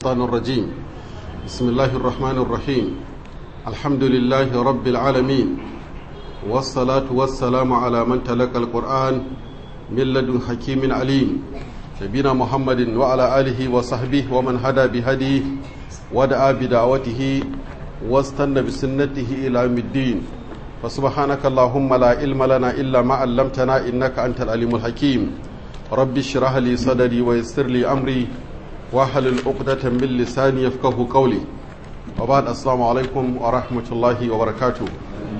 الشيطان الرجيم بسم الله الرحمن الرحيم الحمد لله رب العالمين والصلاة والسلام على من تلقى القرآن من لدن حكيم عليم نبينا محمد وعلى آله وصحبه ومن هدى بهديه ودعا بدعوته واستنى بسنته إلى يوم الدين فسبحانك اللهم لا علم لنا إلا ما علمتنا إنك أنت العليم الحكيم رب اشرح لي صدري ويسر لي أمري واحلل عقدة من لساني يفقه قولي وبعد السلام عليكم ورحمة الله وبركاته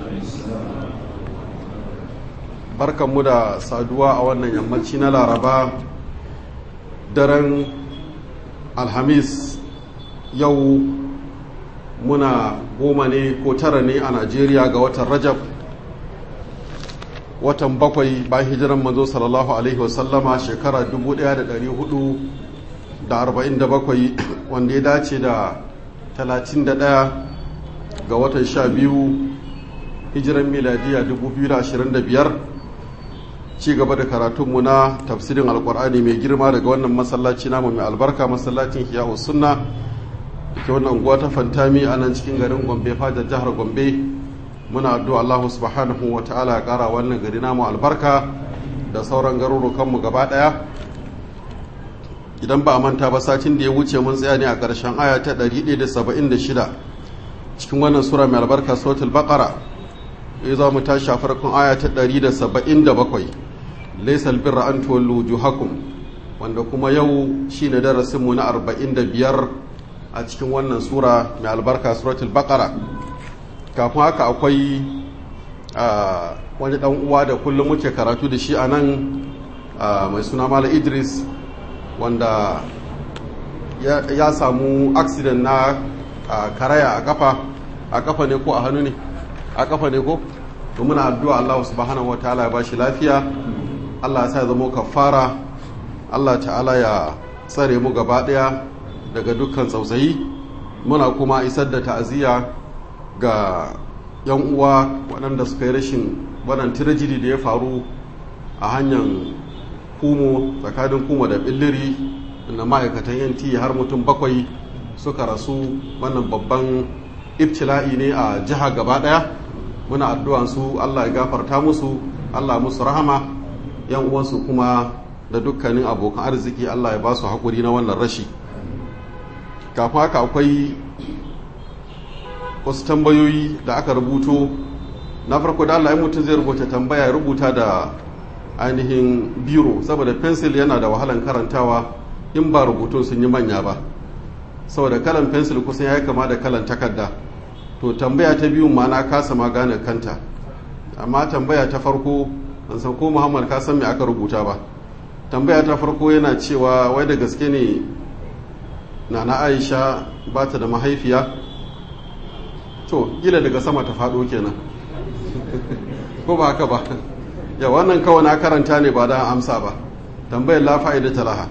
barkan mu da saduwa a wannan yammaci na laraba daren alhamis yau muna goma ne ko tara ne a najeriya ga watan rajab watan bakwai bayan hijiran manzo sallallahu alaihi wasallama shekara 1447 wanda ya dace da 31 ga watan 12 hijiran miladiya 2025 ci gaba da karatunmu na tafsirin alkur'ani mai girma daga wannan masallaci namu mai albarka masallacin hiyahu sunna ke wannan unguwa ta fantami a nan cikin garin gombe fajar jihar gombe muna addu'a Allah subhanahu wa ta'ala ya kara wannan gari namu albarka da sauran garurukanmu gaba daya idan ba a manta ba satin da ya wuce mun tsaya ne a ƙarshen aya ta 176 cikin wannan sura mai albarka suratul baqara ya za mu tashi a farkon aya ta 177 laysal birra an tuwallu wujuhakum wanda kuma yau shine darasin mu na 45 a cikin wannan sura mai albarka suratul baqara kafin haka akwai wani dan uwa da kullum muke karatu da shi a nan mai suna mala idris wanda ya samu accident na karaya a kafa a kafa ne ko a hannu ne a kafa ne ko to muna addu'a Allah subhanahu wataala ya bashi lafiya Allah ya sa zama kafara Allah ta'ala ya tsare mu gaba daya daga dukkan tsautsayi muna kuma isar da ta'aziyya ga yan uwa waɗanda suka yi rashin wannan tirajiri da ya faru a hanyar kumo tsakanin kumo da billiri na ma'aikatan yanti har mutum bakwai suka rasu wannan babban ibtila'i ne a jiha gaba ɗaya muna addu'an su allah ya gafarta musu allah musu rahama yan uwansu kuma da dukkanin abokan arziki allah ya ba su haƙuri na wannan rashi kafin haka akwai wasu tambayoyi da aka rubuto na farko da Allah ya mutum zai rubuta tambaya ya rubuta da ainihin biro saboda pencil yana da wahalan karantawa in ba rubutun sun yi manya ba saboda kalan pencil kusan ya yi kama da kalan takarda to tambaya ta biyu ma na kasa ma gane kanta amma tambaya ta farko an san ko muhammad ka san me aka rubuta ba tambaya ta farko yana cewa wai da gaske ne nana aisha ba ta da mahaifiya to gila daga sama ta faɗo kenan ko ba haka ba ya wannan kawai na karanta ne ba da amsa ba tambayar la fa'ida talaha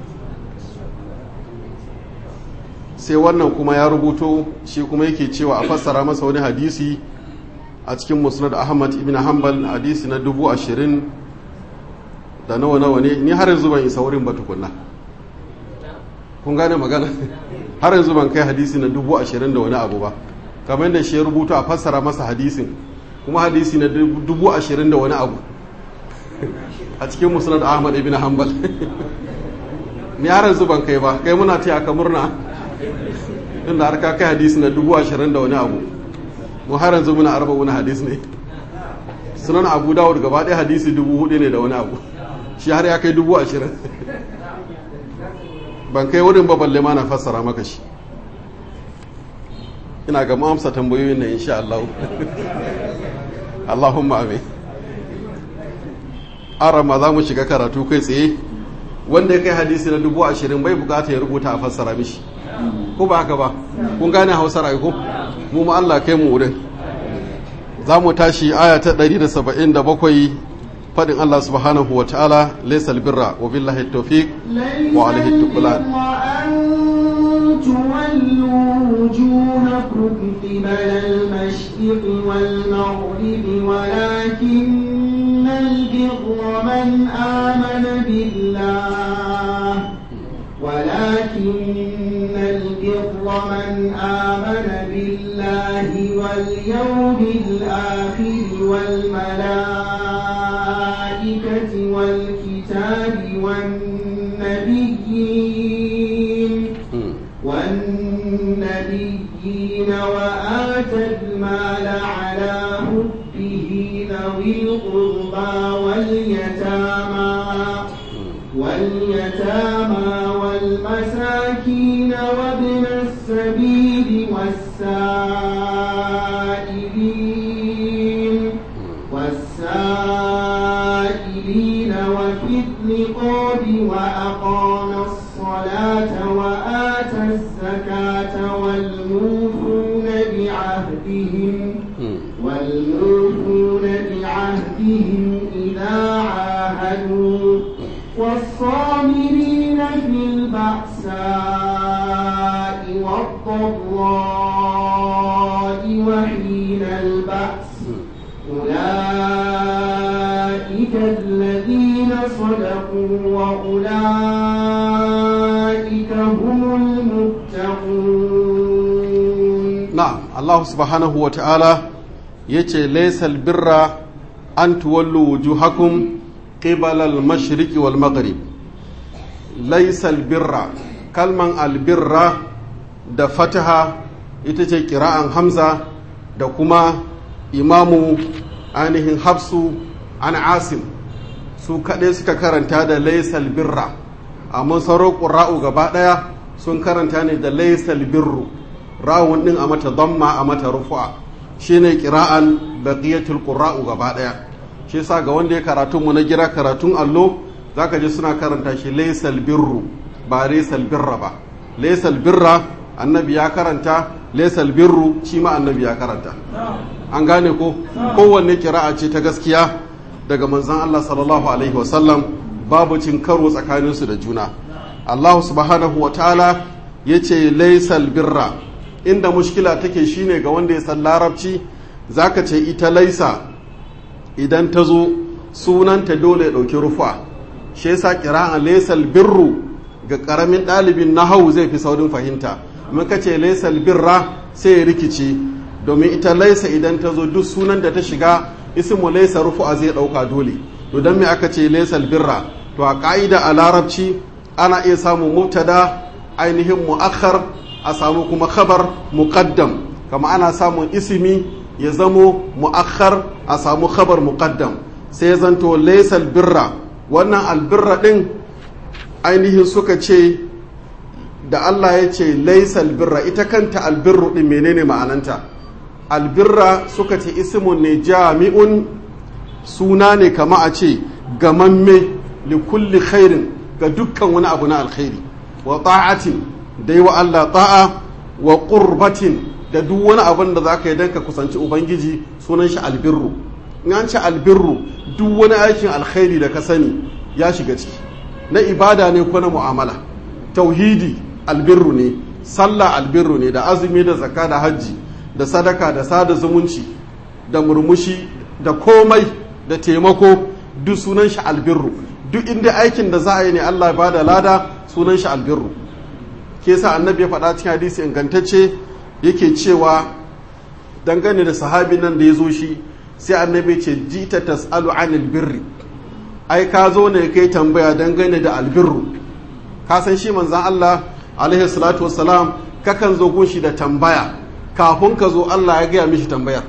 sai wannan kuma ya rubuto shi kuma yake cewa a fassara masa wani hadisi a cikin musnad ahmad ibn hanbal hadisi na dubu ashirin da nawa nawa ne ni har yanzu ban isa wurin ba tukunna kun gane magana har yanzu ban kai hadisi na dubu ashirin da wani abu ba kamar da shi ya rubuta a fassara masa hadisin kuma hadisi na dubu ashirin da wani abu a cikin musulun ahmad ibn hanbal ni har yanzu ban kai ba kai muna taya ka murna inda har ka kai hadisi na dubu ashirin da wani abu mu har yanzu muna arba wani hadisi ne sunan abu dawud gaba ɗaya hadisi dubu hudu ne da wani abu shi har ya kai dubu ashirin ban kai wurin ba balle ma na fassara maka shi ina ga amsa tambayoyin nan insha Allah Allahumma amin arama za mu shiga karatu kai tsaye wanda ya kai hadisi na dubu ashirin bai bukata ya rubuta a fassara mishi ko ba haka ba kun gane hausar aiko mu ma Allah kai mu wurin za mu tashi aya ta 177 fadin Allah subhanahu wa ta'ala laysal birra wa billahi tawfiq wa alaihi tuqlan تولوا وجوهكم قبل المشرق والمغرب ولكن البر من آمن بالله ولكن البر من آمن بالله واليوم الآخر والملائكة والكتاب والنبيين والنبيين وآتى المال على حبه ذوي القربى واليتامى واليتامى والمساكين وابن السبيل والسائلين والسائلين وفي الرقاب وأقام الصلاة وآتى الزكاة والموفون بعهدهم والموفون بعهدهم إذا عاهدوا والصابرين في البأساء والضراء وحين البأس أولئك الذين صدقوا وأولئك هم المتقون na'am Allah subhanahu wa ta'ala yace laysal birra an tuwallu wujuhakum qibala al-mashriqi wal maghrib laysal birra kalman albirra da fataha ita ce kira'an hamza da kuma imamu ainihin hafsu an asim su kaɗai suka karanta da laysal birra amma sauran ƙura'u gaba ɗaya sun karanta ne da laysal birru rawun ɗin a mata damma a mata rufu'a shine kira'an baqiyatul qurra'u gaba ɗaya shi yasa ga wanda ya karatu mu na gira karatun allo zaka ji suna karanta shi laysal birru ba laysal birra ba laysal birra annabi ya karanta laysal birru shi ma annabi ya karanta an gane ko kowanne kira'a ce ta gaskiya daga manzon Allah sallallahu alaihi wasallam babu cin karo tsakaninsu da juna Allah subhanahu wa ta'ala yace laysal birra inda mushkila take shine ga wanda ya san larabci zaka ce ita laisa idan ta zo sunanta dole ya ɗauki rufa shi yasa kira'an laisal birru ga ƙaramin ɗalibin nahawu zai fi saurin fahimta muka ce laisal birra sai ya rikici domin ita laisa idan ta zo duk sunan da ta shiga ismu laisa rufu'a zai ɗauka dole to don me aka ce laisal birra to a ƙa'ida a larabci ana iya samun mubtada ainihin mu'akhar a samu kuma khabar muqaddam kama ana samun isimi ya zamo mu'akhar a samu khabar muqaddam sai ya zanto laysal birra wannan albirra din ainihin suka ce da Allah ya ce laysal birra ita kanta albirru din menene ma'ananta albirra suka ce ismun ne jami'un suna ne kama a ce gamamme li kulli khairin ga dukkan wani abu na alkhairi wa ta'atin da yi wa Allah ta'a wa qurbatin da duk wani abin da za ka yi don ka kusanci ubangiji sunan shi albirru in an ce albirru duk wani aikin alkhairi da ka sani ya shiga ciki na ibada ne ko na mu'amala tauhidi albirru ne sallah albirru ne da azumi da zakka da hajji da sadaka da sada zumunci da murmushi da komai da taimako duk sunan shi albirru duk inda aikin da za a yi ne Allah ba da lada sunan shi albirru ke sa annabi ya faɗa cikin hadisi ingantacce yake cewa dangane da sahabi nan da ya zo shi sai annabi ce jita tas'alu anil birri ai ka zo ne kai tambaya dangane da albirru ka san shi manzan Allah alaihi salatu wassalam kakan zo gunshi da tambaya kafin ka zo Allah ya gaya mishi tambayar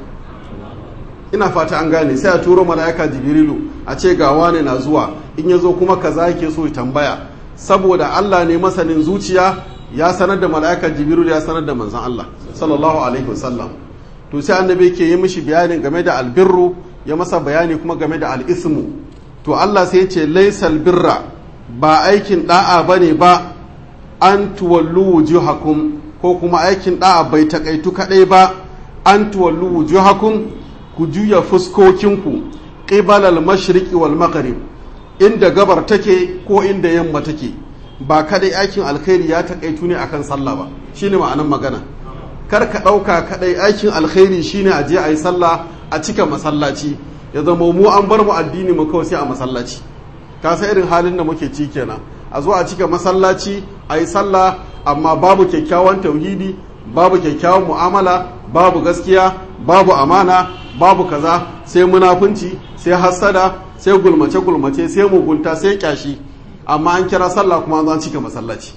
ina fata an gane sai a turo mala'ika jibrilu a ce ga wane na zuwa in ya zo kuma kaza yake so ya tambaya saboda Allah ne masanin zuciya ya sanar da mala'ika jibrilu ya sanar da manzan Allah sallallahu alaihi wasallam to sai annabi ke yi mishi bayani game da albirru ya masa bayani kuma game da al'ismu to Allah sai ce laisal birra ba aikin da'a bane ba an tuwallu wujuhakum ko kuma aikin da'a bai takaitu kadai ba an tuwallu wujuhakum ku juya fuskokinku qibalal mashriqi wal maghrib inda gabar take ko inda yamma take ba kadai aikin alkhairi ya takaitu ne akan sallah ba shine ma'anan magana kar ka ɗauka kadai aikin alkhairi shine a je a yi sallah a cika masallaci ya zama mu an bar mu addini mu kawai sai a masallaci ka san irin halin da muke ci kenan a zo a cika masallaci a yi sallah amma babu kyakkyawan tauhidi babu kyakkyawan mu'amala babu gaskiya babu amana babu kaza sai munafunci sai hassada sai gulmace gulmace sai mugunta sai kyashi amma an kira sallah kuma an cika masallaci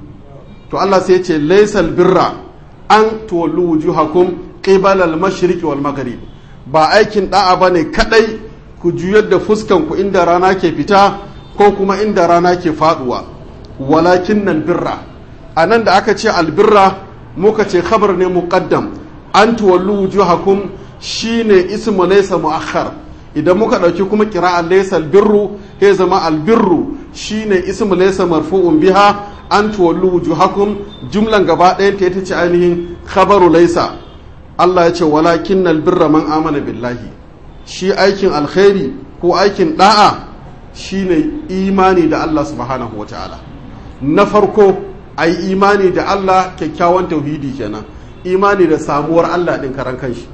to Allah sai ya ce laysal birra an tuwallu wujuhakum qibala al-mashriq wal maghrib ba aikin da'a bane kadai ku juyar da fuskan ku inda rana ke fita ko kuma inda rana ke faduwa walakin nan birra anan da aka ce albirra muka ce khabar ne muqaddam an tuwallu wujuhakum shine ismu laysa muakhar idan muka dauki kuma qira'a laysa albirru ya zama albirru shine ismu laysa marfu'un biha an tuwallu wujuhakum jumlan gaba ɗayan ta ita ce ainihin khabaru laysa Allah ya ce walakin albirra man amana billahi shi aikin alkhairi ko aikin da'a shine imani da Allah subhanahu wataala na farko ai imani da Allah kyakkyawan tauhidi kenan imani da samuwar Allah din karan kanshi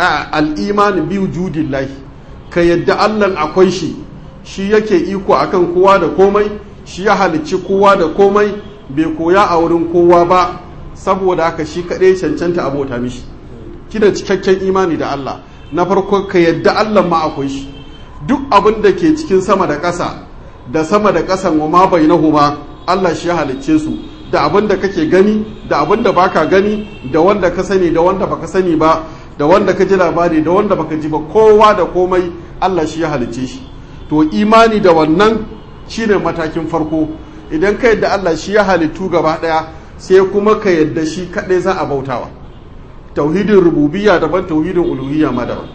al-imani bi wujudillahi ka yadda Allah akwai shi shi yake iko akan kowa da komai shi ya halicci kowa da komai bai koya a wurin kowa ba saboda haka shi kaɗai cancanta abota mishi kina cikakken imani da Allah na farko ka yadda Allah ma akwai shi duk abin da ke cikin sama da ƙasa da sama da ƙasan wa ma bainahuma Allah shi ya halicce su da abin da kake gani da abin da baka gani da wanda ka sani da wanda baka sani ba da wanda ka ji labari da wanda baka ji ba kowa da komai Allah shi ya halicce shi to imani da wannan shine matakin farko idan ka yadda Allah shi ya halittu gaba daya sai kuma ka yadda shi kadai za a bautawa tauhidin rububiyya daban tauhidin uluhiyya ma daban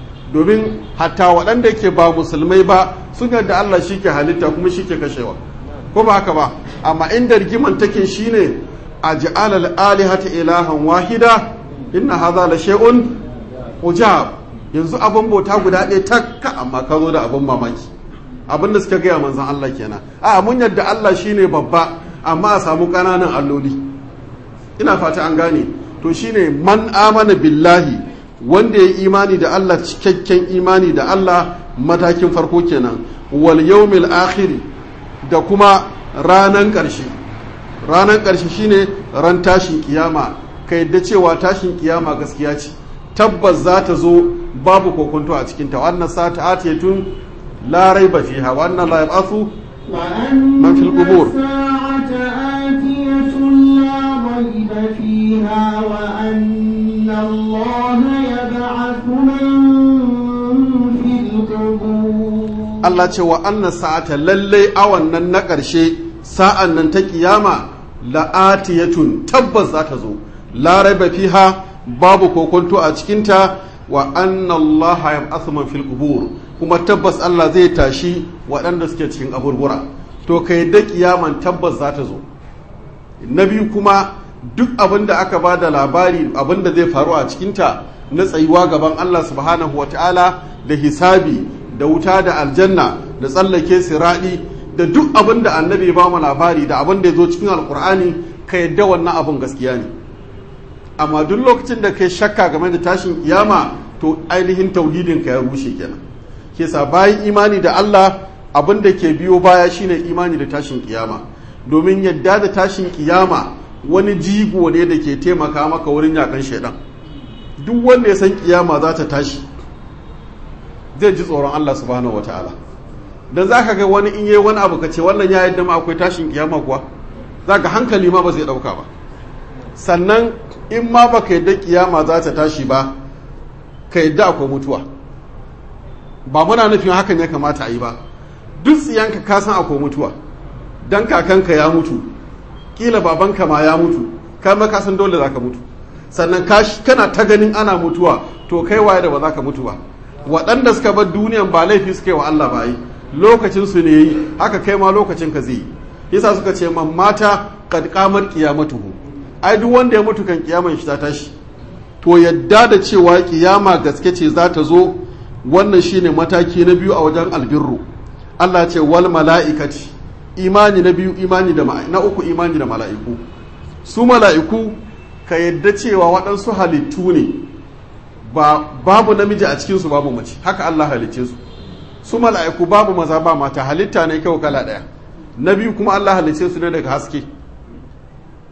domin hatta waɗanda ke ba musulmai ba sun yadda Allah shi ke halitta kuma shi ke kashewa ko ba haka ba amma inda rigiman take shine a ji'alal alihata ilahan wahida inna hadha la shay'un ujab yanzu abin bauta guda ɗaya takka amma ka zo da abin mamaki abin da suka gaya manzon Allah kenan a mun yadda Allah shine babba amma a samu ƙananan alloli ina fata an gane to shine man amana billahi wanda ya imani da Allah cikakken imani da Allah matakin farko kenan wal yawmil akhiri da kuma ranan ƙarshe ranan ƙarshe shine ran tashin kiyama ka yadda cewa tashin kiyama gaskiya ce tabbas za ta zo babu kokonto a cikinta wannan sata atiyatun la raiba fiha wannan la yab'athu man fil qubur ريب فيها وأن الله يبعث من في القبور Allah ce wa anna sa'ata lallai awan nan na ƙarshe sa'an nan ta kiyama la'atiyatun tabbas za ta zo la raiba fiha babu kokonto a cikinta wa anna Allah yab'athu man fil qubur kuma tabbas Allah zai tashi waɗanda suke cikin aburbura to kai da kiyaman tabbas za ta zo na biyu kuma duk abin da aka ba da labari abin da zai faru a cikinta na tsayuwa gaban Allah subhanahu wa ta'ala da hisabi da wuta da aljanna da tsallake siraɗi da duk abin da annabi ba mu labari da abin da ya zo cikin alkur'ani ka yadda wannan abin gaskiya ne amma duk lokacin da kai shakka game da tashin kiyama to ainihin tauhidin ka ya rushe kenan ke sa bayan imani da Allah abin da ke biyo baya shine imani da tashin kiyama domin yadda da tashin kiyama wani jigo ne da ke taimaka maka wurin yakan shaidan duk wanda ya san kiyama za ta tashi zai ji tsoron Allah subhanahu wataala dan zaka ga wani in yayi wani abu ka ce wannan ya yadda ma akwai tashin kiyama kuwa zaka hankali ma ba zai dauka ba sannan in ma baka yadda kiyama za ta tashi ba ka yadda akwai mutuwa ba muna nufin hakan ya kamata a yi ba duk tsiyanka ka san akwai mutuwa dan kakanka ya mutu kila babanka ma ya mutu kai ma ka san dole za ka mutu sannan kana ta ganin ana mutuwa to kai waye da ba za ka mutu ba waɗanda suka bar duniyan ba laifi suka yi wa Allah ba yi lokacin su ne yi haka kai ma lokacin ka zai yi yasa suka ce man mata kad qamar qiyamatuhu ai duk wanda ya mutu kan kiyaman shi ta tashi to yadda da cewa kiyama gaske ce za ta zo wannan shine mataki na biyu a wajen albirru Allah ce wal mala'ikati imani na biyu imani da na uku imani da mala'iku su mala'iku ka yadda cewa waɗansu halittu ne ba babu namiji a cikinsu babu mace haka Allah halicce su su mala'iku babu maza ba mata halitta ne kyau kala ɗaya na biyu kuma Allah halicce su ne daga haske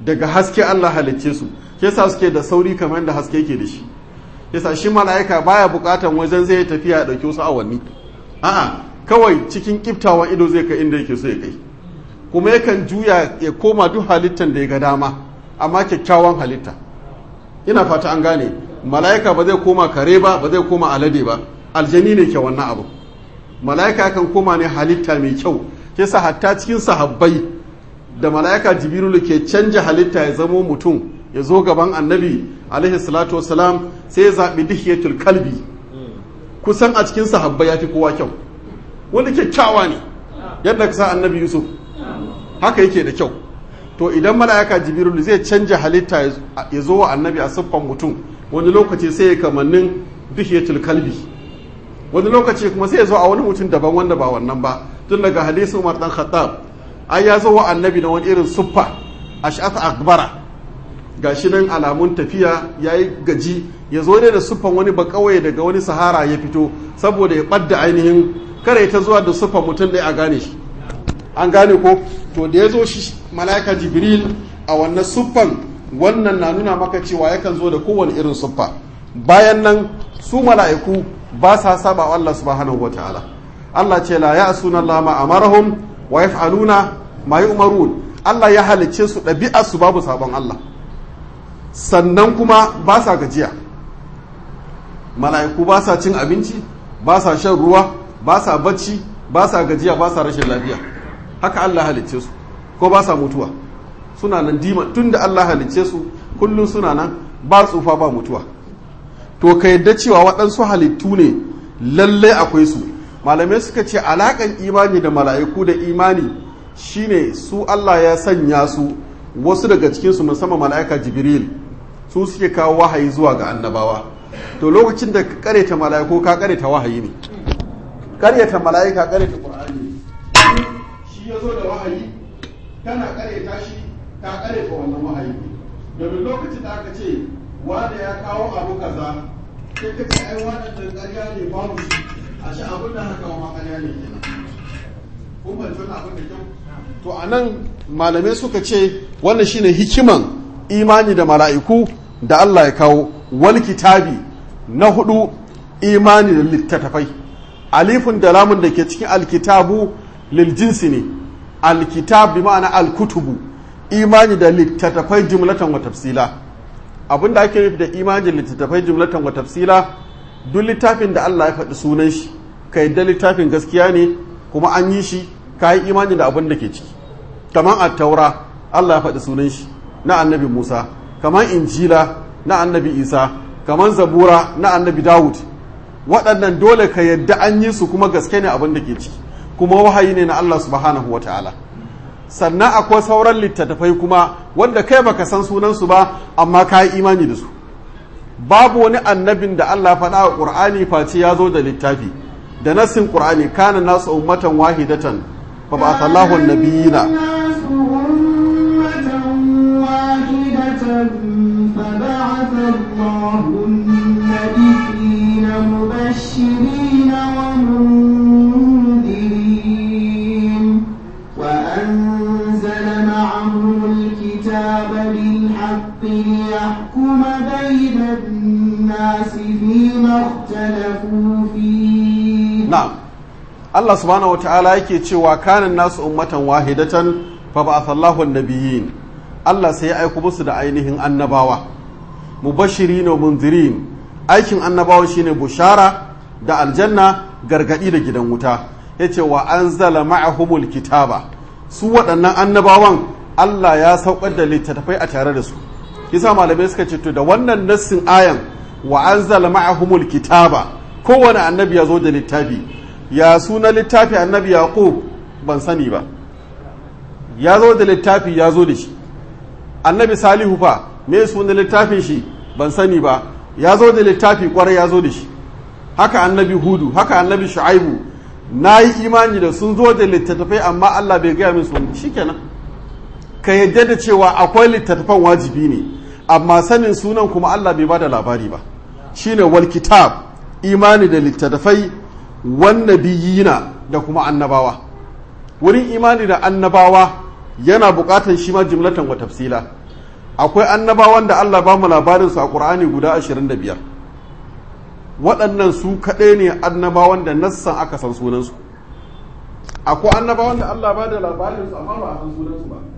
daga haske Allah halicce su yasa suke da sauri kamar da haske yake da shi yasa shi mala'ika baya bukatan wajen zai tafiya da wasu awanni a'a kawai cikin kiftawan ido zai kai inda yake so ya kai kuma yakan juya ya koma duk halittan da ya ga dama amma kyakkyawan halitta ina fata an gane mala'ika ba zai koma kare ba ba zai koma alade ba aljani ne ke wannan abu mala'ika kan koma ne halitta mai kyau yasa hatta cikin sahabbai da mala'ika jibrilu ke canja halitta ya zamo mutum ya zo gaban annabi alaihi salatu wasalam sai ya zaɓi dihiyatul kalbi kusan a cikin sahabbai ya fi kowa kyau wanda kyakkyawa ne yadda ka sa annabi yusuf haka yake da kyau to idan mala'ika jibrilu zai canja halitta ya zo wa annabi a siffan mutum wani lokaci sai ya kamannin dihiyatul kalbi wani lokaci kuma sai ya zo a wani mutum daban wanda ba wannan ba tun daga hadisin umar dan khattab ai ya zo wa annabi da wani irin suffa ash'ata akbara gashi nan alamun tafiya yayi gaji ya zo ne da suffan wani ba kawai daga wani sahara ya fito saboda ya ɓadda ainihin kare ta zuwa da suffan mutum ɗaya a gane shi an gane ko to da ya zo shi mala'ika jibril a wannan suffan wannan na nuna maka cewa yakan zo da kowane irin suffa bayan nan su mala'iku ba sa saba wa Allah subhanahu wa ta'ala Allah ce la ya'suna Allah ma amarahum wa yaf'aluna ma yu'marun Allah ya halicce su ɗabi'ar su babu sabon Allah sannan kuma ba sa gajiya mala'iku ba sa cin abinci ba sa shan ruwa ba sa bacci ba sa gajiya ba sa rashin lafiya haka Allah halicce su ko ba sa mutuwa suna nan dima tun da Allah halicce su kullum suna nan ba tsufa ba mutuwa to ka yadda cewa waɗansu halittu ne lallai akwai su malamai suka ce alaƙan imani da mala'iku da imani shine su Allah ya sanya su wasu daga cikinsu musamman mala'ika jibril su suke kawo wahayi zuwa ga annabawa to lokacin da ka kareta mala'iku ka kareta wahayi ne karyata mala'ika karyata qur'ani shi ya zo da wahayi kana karyata shi ka karyata wannan wahayi domin lokacin da aka ce wanda ya kawo abu kaza sai ka ce ai wannan ƙarya ne babu shi a shi abin da haka ma ƙarya ne kenan kun ban tona abin da kyau to a nan malamai suka ce wannan shine hikiman imani da mala'iku da Allah ya kawo wal kitabi na hudu imani da littattafai alifun da lamun da ke cikin alkitabu lil jinsi ne alkitab bi ma'ana alkutubu imani da littattafai jumlatan wa tafsila abinda ake nufi da imani da littattafai jumlatan wa tafsila duk littafin da Allah ya faɗi sunan shi ka yadda littafin gaskiya ne kuma an yi shi ka yi imani da abin da ke ciki kamar attaura Allah ya faɗi sunan shi na annabi Musa kamar injila na annabi Isa kamar zabura na annabi Dawud waɗannan dole ka yadda an yi su kuma gaske ne abin da ke ciki kuma wahayi ne na Allah subhanahu wa ta'ala sannan akwai sauran littattafai kuma wanda kai baka san sunansu ba amma ka yi imani da su babu wani annabin da Allah faɗa a ƙur'ani face ya zo da littafi da nassin ƙur'ani kana nasu ummatan wahidatan fa ba Allahu nabiyina فبعث الله النبيين مبشرين ومنذرين وأنزل معهم الكتاب بالحق ليحكم بين الناس فيما اختلفوا فيه na'am Allah subhanahu wata'ala yake cewa kanan nasu ummatan wahidatan fa ba'atha Allahu an-nabiyyin Allah sai ya aiko musu da ainihin annabawa mubashirin wa munzirin aikin annabawa shine bushara da aljanna gargadi da gidan wuta yace wa anzala ma'ahumul kitaba su waɗannan annabawan Allah ya saukar da littattafai a tare da su kisa malamai suka ce to da wannan nassin ayan wa anzala ma'ahumul kitaba kowane annabi ya zo da littafi ya suna littafi annabi yaqub ban sani ba ya zo da littafi ya zo da shi annabi salihu fa me suna littafin shi ban sani ba ya zo da littafi kwarai ya zo da shi haka annabi hudu haka annabi shu'aibu na yi imani da sun zo da littattafai amma allah bai gaya min sun shikenan ka yadda da cewa akwai littattafan wajibi ne amma sanin sunan kuma allah bai bada labari ba shine wal kitab imani da littattafai wannabiyina da kuma annabawa wurin imani da annabawa yana bukatar shi ma jimlatan wa tafsila akwai annabawan da Allah ba mu labarin su a Qur'ani guda 25 waɗannan su kaɗai ne annabawan da nassan aka san sunansu akwai annabawan da Allah ba da labarin su amma ba a san sunansu ba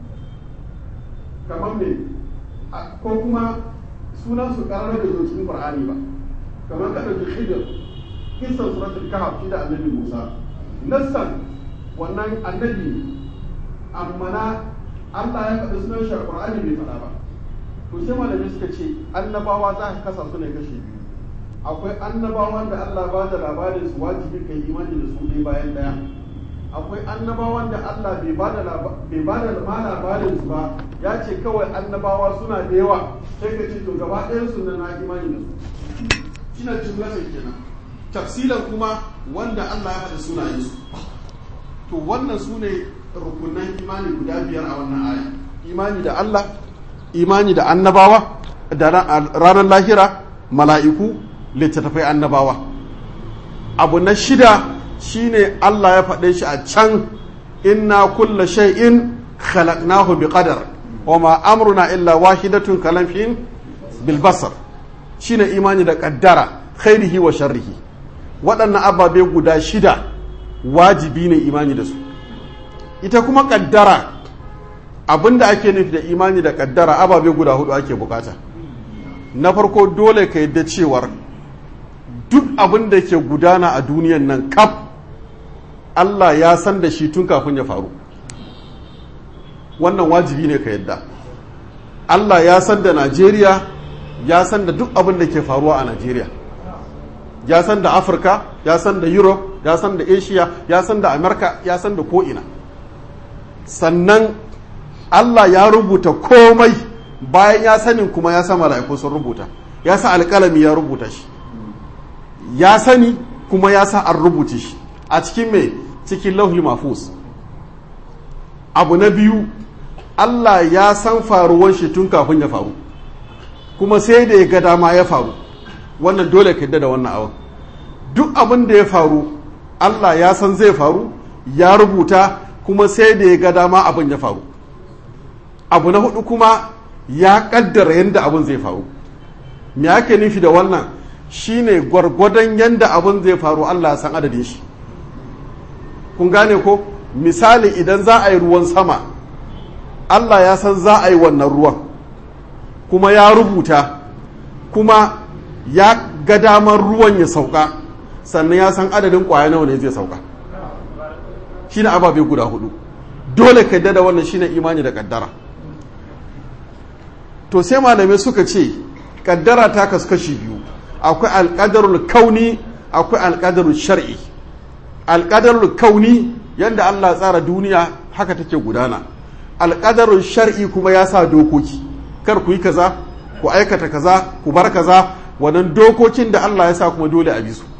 kamar me ko kuma sunansu ƙarar da zo cikin Qur'ani ba kamar ka ɗauki Khidir kisan suratul kahf shi da annabi Musa nassan wannan annabi amma na Allah ya faɗi sunan shi Qur'ani bai faɗa ba to sai malami suka ce annabawa za ka kasa su ne kashe biyu akwai annabawan da Allah ba da labarin su wajibi kai imani da su ɗaya bayan ɗaya akwai annabawan da Allah bai ba da bai ba da ma labarin su ba ya ce kawai annabawa suna da yawa sai ka ce to gaba ɗayan su na imani da su shine jumlatin kenan tafsilan kuma wanda Allah ya faɗi sunayen su to wannan su ne rukunan imani guda biyar a wannan aya imani da Allah imani da annabawa da ranar lahira mala'iku littattafai annabawa abu na shida shine Allah ya faɗe shi a can inna kulla shay'in khalaqnahu bi qadar wa ma amruna illa wahidatun kalamfin bil basar shine imani da kaddara khairihi wa sharrihi waɗannan ababe guda shida wajibi ne imani da su ita kuma kaddara abinda ake nufi da imani da kaddara ababe guda hudu ake bukata na farko dole ka yadda cewar duk abin da ke gudana a duniyan nan kaf Allah ya san da shi tun kafin ya faru wannan wajibi ne ka yadda Allah ya san da Najeriya ya san da duk abin da ke faruwa a Najeriya ya san da Afirka ya san da Europe ya san da Asia ya san da Amerika ya san da ko'ina sannan Allah ya rubuta komai bayan ya sanin kuma ya sa mala'iku sun rubuta ya sa alƙalami ya rubuta shi ya sani kuma ya sa an rubuta shi a cikin mai cikin lauhi mafus abu na biyu Allah ya san faruwan shi tun kafin ya faru kuma sai da ya ga dama ya faru wannan dole ka da wannan awon duk abin da ya faru Allah ya san zai faru ya rubuta kuma sai da ya ga dama abin ya faru abu na hudu kuma ya kaddara yadda abin zai faru me ake nufi da wannan shine gwargwadon yadda abin zai faru Allah san adadin shi kun gane ko misali idan za a yi ruwan sama Allah ya san za a yi wannan ruwan kuma ya rubuta kuma ya ga damar ruwan ya sauka sannan ya san adadin kwaya nawa ne zai sauka shine ababe guda hudu dole ka da wannan shine imani da kaddara to sai malamai suka ce kaddara ta kasu kashi biyu akwai alƙadarul kauni akwai alƙadarul shar'i alƙadarul kauni yadda Allah tsara duniya haka take gudana alƙadarul shar'i kuma ya sa dokoki kar ku yi kaza ku aikata kaza ku bar kaza wannan dokokin da Allah ya sa kuma dole a bisu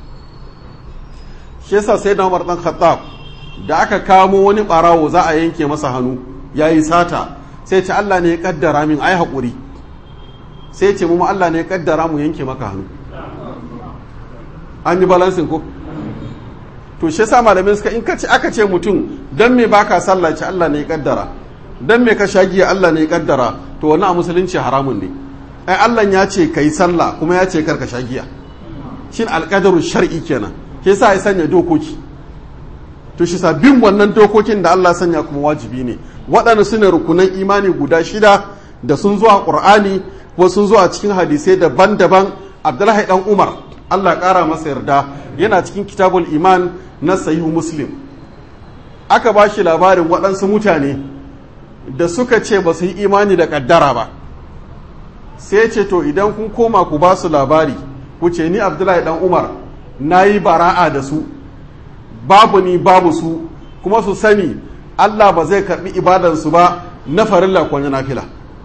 shi yasa sai da Umar dan Khattab da aka kamo wani barawo za a yanke masa hannu yayi sata sai ce Allah ne ya kaddara min ai haƙuri sai ce mu Allah ne ya kaddara mu yanke maka hannu an yi balansin ko to shi yasa malamin suka in kace aka ce mutum dan me baka sallah ce Allah ne ya kaddara dan me ka shagiya Allah ne ya kaddara to wani a musulunci haramun ne ai Allah ya ce kai sallah kuma ya ce karka shagiya shin alqadaru shar'i kenan shi yasa ya sanya dokoki to shi sa bin wannan dokokin da Allah sanya kuma wajibi ne waɗanda su ne rukunan imani guda shida da sun zuwa ƙur'ani ko sun zuwa cikin hadisai daban-daban abdullahi dan umar Allah ƙara masa yarda yana cikin kitabul iman na sahihu muslim aka ba shi labarin waɗansu mutane da suka ce ba su yi imani da ƙaddara ba sai ce to idan kun koma ku ba su labari ku ce ni abdullahi dan umar na yi bara'a da su babu ni babu su kuma su sani Allah ba zai karɓi ibadansu ba na farilla ko na nafila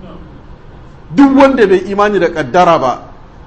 duk wanda bai imani da ƙaddara ba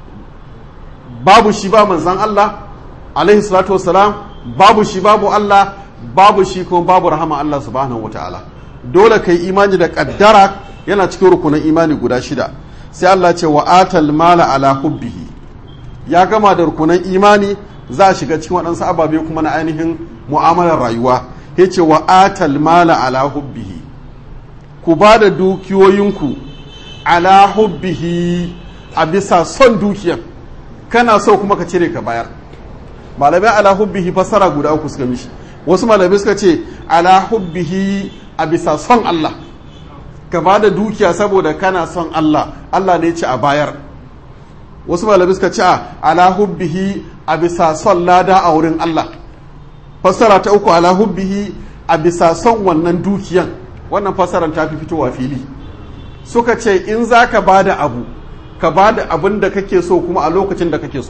babu shi ba manzan Allah alaihi salatu wasalam babu shi babu Allah babu shi kuma babu rahama Allah subhanahu wataala dole kai imani da ƙaddara yana cikin rukunin imani guda shida sai Allah ce wa atal mala ala hubbihi ya gama da rukunan imani za a shiga cikin waɗansu ababe kuma na ainihin mu'amalar rayuwa ya ce wa atal mala ala hubbihi ku ba da dukiyoyinku ala hubbihi a bisa son dukiyan kana so kuma ka cire ka bayar malamai ala hubbihi fassara guda uku suka mishi wasu malamai suka ce ala hubbihi a bisa son Allah ka ba da dukiya saboda kana son Allah Allah ne ce a bayar wasu malamai suka ce ala hubbihi a bisa son lada a wurin Allah fassara ta uku ala hubbihi a bisa son wannan dukiyan wannan fassarar ta fi fitowa fili suka ce in za ka ba da abu ka ba da abin da kake so kuma a lokacin da kake so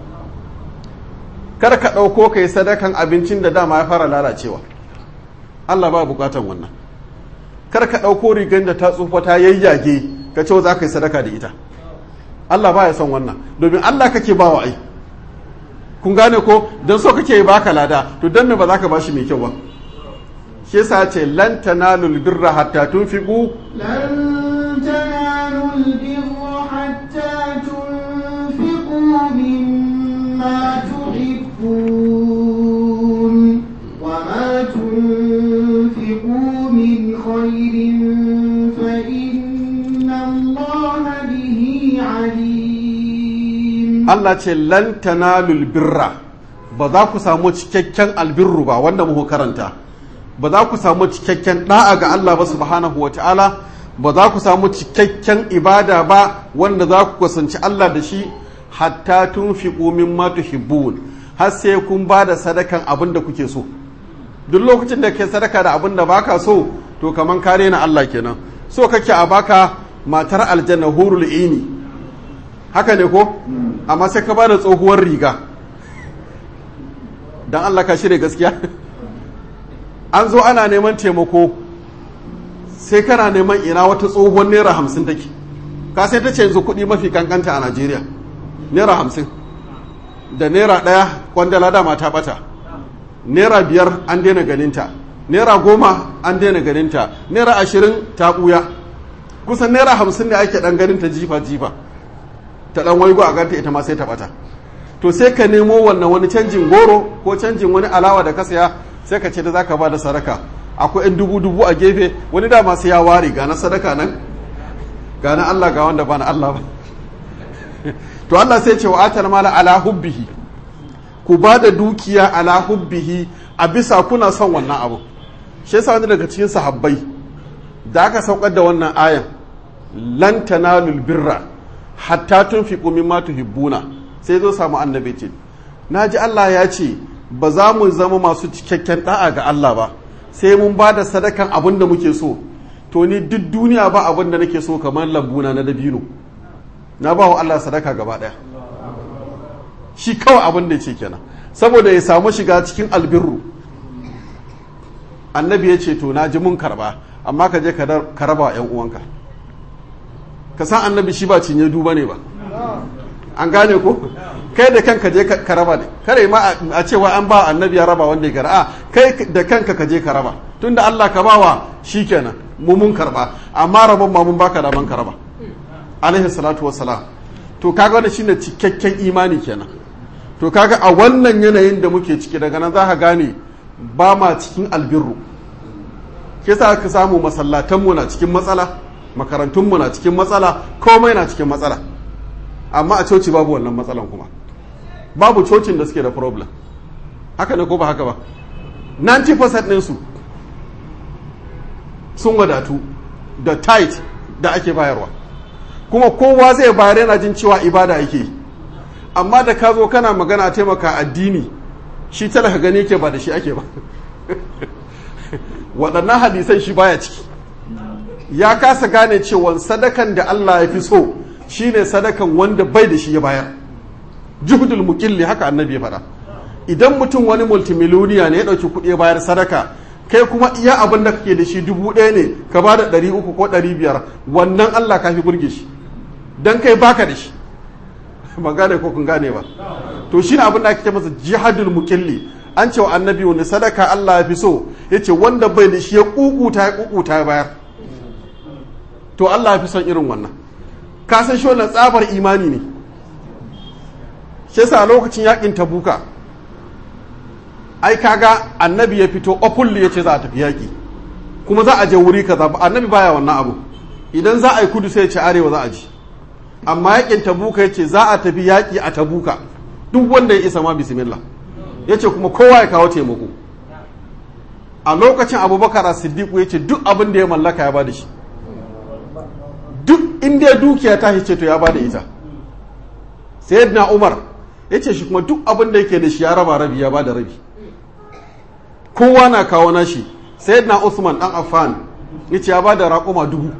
kar ka ɗauko ka yi sadakan abincin da dama ya fara lalacewa Allah ba bukatan wannan kar ka ɗauko rigar da ta tsufa ta yayyage ka ce za ka yi sadaka da ita Allah ba ya son wannan domin Allah kake ba wa ai kun gane ko don so kake yi baka lada to don me ba za ka ba shi mai kyau ba shi yasa ce lan tanalul birra hatta tunfiqu لن تنالوا البر حتى تنفقوا مما تحبون وما تنفقوا من خير فإن الله به عليم Allah ce lan tanalul birra ba za ku samu cikakken albirru ba wanda muku karanta ba za ku samu cikakken da'a ga Allah ba subhanahu wata'ala ba za ku samu cikakken ibada ba wanda za ku kusanci Allah da shi hatta tunfiqu mimma tuhibbun har sai kun ba da sadakan abin da kuke so duk lokacin da ke sadaka da abin da baka so to kaman kare na Allah kenan so kake a baka matar aljanna hurul ini haka ne ko amma sai ka ba da tsohuwar riga don Allah ka shirya gaskiya an zo ana neman taimako sai kana neman ina wata tsohuwar naira hamsin take ka sai ta ce yanzu kuɗi mafi kankanta a najeriya naira hamsin da naira ɗaya kwandala dama ta ɓata naira biyar an daina ganinta naira goma an daina ganinta naira ashirin ta ɓuya kusan naira hamsin ne ake ɗan ganinta jifa-jifa ta ɗan waigo a ganta ita ma sai ta ɓata to sai ka nemo wannan wani canjin goro ko canjin wani alawa da ka saya sai ka ce da za ka ba da sadaka akwai yan dubu dubu a gefe wani dama sai ya ware ga na sadaka nan ga na Allah ga wanda ba na Allah ba to Allah sai ce wa atal mala ala hubbihi ku ba da dukiya ala hubbihi a bisa kuna son wannan abu shi yasa wani daga cikin sahabbai da aka saukar da wannan ayan lan tanalul birra hatta tunfiqu mimma tuhibbuna sai zo samu annabi ce naji Allah ya ce ba za mu zama masu cikakken da'a ga Allah ba sai mun ba da sadakan abin da muke so to ni duk duniya ba abin da nake so kamar lambuna na dabino na ba wa Allah sadaka gaba daya shi kawai abin da ce kenan saboda ya samu shiga cikin albirru annabi ya ce to na ji mun karba amma ka je ka raba wa 'yan uwanka ka san annabi shi ba cinye duba ne ba an gane ko kai da kanka je ka raba ne kare ma a cewa an ba annabi ya raba wanda ya gara a kai da kanka ka je ka raba tunda Allah ka bawa shikenan mu mun karba amma rabon ma mun baka da man ka raba alaihi salatu wassalam to kaga wannan shine cikakken imani kenan to kaga a wannan yanayin da muke ciki daga nan za ka gane ba ma cikin albirru ke sa ka samu masallatanmu na cikin matsala makarantunmu na cikin matsala komai na cikin matsala amma a coci babu wannan matsalan kuma babu cocin da suke da problem haka ne ko ba haka ba 90% ɗinsu sun wadatu da tight da ake bayarwa kuma kowa zai bayar yana jin cewa ibada yake amma da ka zo kana magana taimaka addini shi talaka gani ke ba da shi ake ba waɗannan hadisan shi baya ciki ya kasa gane cewa sadakan da Allah ya fi so shine sadakan wanda bai da shi ya bayar juhudul muqilli haka annabi ya faɗa idan mutum wani multimiloniya ne ya ɗauki kuɗi bayar sadaka kai kuma iya abin da kake da shi dubu ɗaya ne ka ba da ɗari uku ko ɗari biyar wannan Allah ka fi burge shi don kai baka da shi ban gane ko kun gane ba to shi ne abin da ake ce masa jihadul muqilli an ce wa annabi wani sadaka Allah ya fi so ya ce wanda bai da shi ya kukuta ya kukuta ya bayar to Allah ya fi son irin wannan ka san shi wannan tsabar imani ne shi yasa lokacin yakin tabuka ai kaga annabi ya fito openly ya ce za a tafi yaki kuma za a je wuri kaza ba annabi baya wannan abu idan za a yi kudu sai ya ce arewa za a ji amma yakin tabuka ya ce za a tafi yaƙi a tabuka duk wanda ya isa ma bismillah ya ce kuma kowa ya kawo taimako a lokacin abubakar a siddiqu ya ce duk abin da ya mallaka ya bada shi duk inda ya dukiya ta ce to ya bada ita sayyidina umar ya ce shi kuma duk abin da yake da shi ya raba rabi ya bada rabi kowa na kawo nashi sayyidina usman dan affan ya ce ya bada raƙuma dubu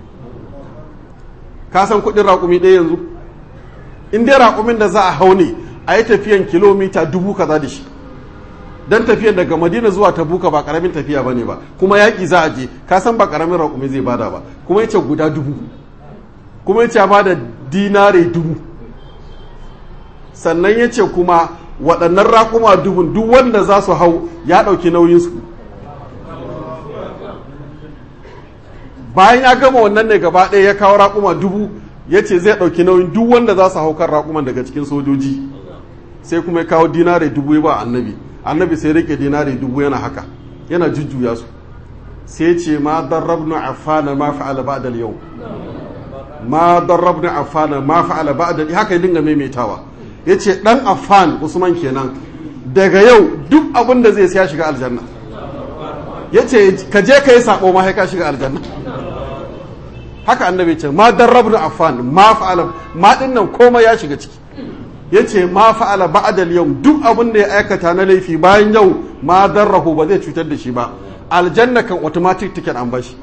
ka san kuɗin raƙumi ɗaya yanzu in dai raƙumin da za a hau ne a yi tafiyan kilomita dubu kaza da shi don tafiyan daga madina zuwa tabuka ba ƙaramin tafiya ba ne ba kuma yaƙi za a je ka san ba ƙaramin raƙumi zai bada ba kuma ya ce guda dubu kuma ya ce ya bada dinare dubu sannan ya ce kuma waɗannan raƙuma dubun duk wanda za su hau ya ɗauki nauyinsu bayan ya gama wannan ne gaba ɗaya ya kawo raƙuma dubu ya ce zai ɗauki nauyin duk wanda za su hau kan raƙuman daga cikin sojoji sai kuma ya kawo dinare dubu ya ba annabi annabi sai rike dinare dubu yana haka yana jujjuya su sai ce ma darrabnu affana ma fa'ala ba'da yau ma darrabnu affana ma fa'ala ba'da haka ya dinga maimaitawa yace dan affan usman kenan daga yau duk abin da zai ya shiga aljanna yace ka je kai sabo ma sai ka shiga aljanna haka annabi ce ma darrabnu affan ma fa'ala ma dinnan komai ya shiga ciki yace ma fa'ala ba'dal yau duk abin da ya aikata na laifi bayan yau ma darrahu ba zai cutar da shi ba aljanna kan automatic ticket an bashi